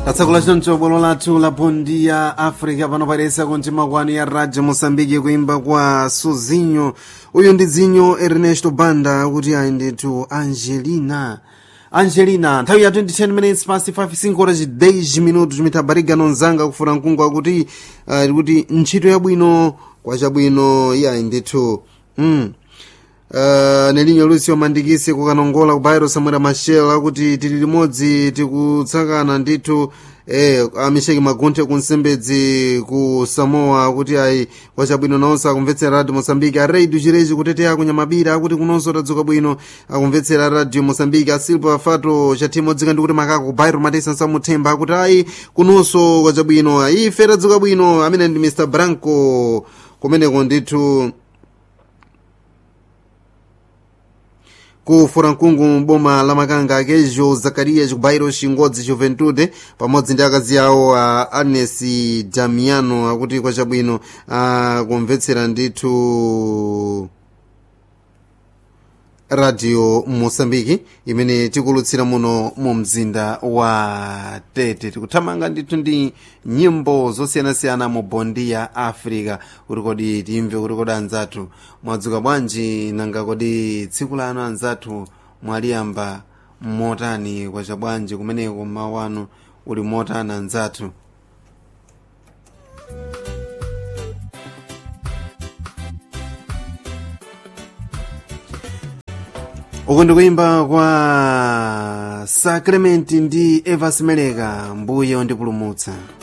tatsakula choncho bwalo lathu la bondi ya africa pano pairesa kuntima kwanu ya radio mosambiki kuimba kwa suzinho uyu ndi dzinyo ernesto banda kuti ayi ndithu angelina angelina nthawi ya 2010 minutes past 5 sinkora ci 10 minuto cimithabariga nonzanga kufuna mkungu akuti uh, kuti ntchito yabwino kwa chabwino iyayi ndithu mm. Uh, nelinyo lucio mandikisi kukanongola ku bairo samwera mashel akuti tili limodzi tikutsakana ndithu eh, amisheki magunthe kunsembedzi ku samoa akuti ayi kwachabwino nonse akumvetsera radio mosambiki areidu chirezi kuteteya kunyamabira akuti kunonso tadzuka bwino akumvetsera radio mosambiki asilva fato chathimodzika ndikuti makako ku bairo matesa nsamuthemba akuti ayi kunonso kwachabwino ife tadzuka bwino amene ndi mr branco kumeneko ndithu ku furankungu boma la makanga akejo zakarias kubairo xingodzi juventude pamodzi ndi akazi awo a agnes damiano akuti kwachabwino akumvetsera ndithu radio mosambiki imene tikulutsira muno mu mzinda wa tete tikuthamanga ndithu ndi nyimbo zosiyanasiyana mu bondi ya africa kuti kodi timve kuti kodi anzathu mwadzuka bwanji nanga kodi tsiku lano anzathu mwaliyamba motani kwacha bwanji kumeneko mawu anu uli motani anzathu uku ndikuimba kwa sacrament ndi eva simeleka mbuye wandipulumutsa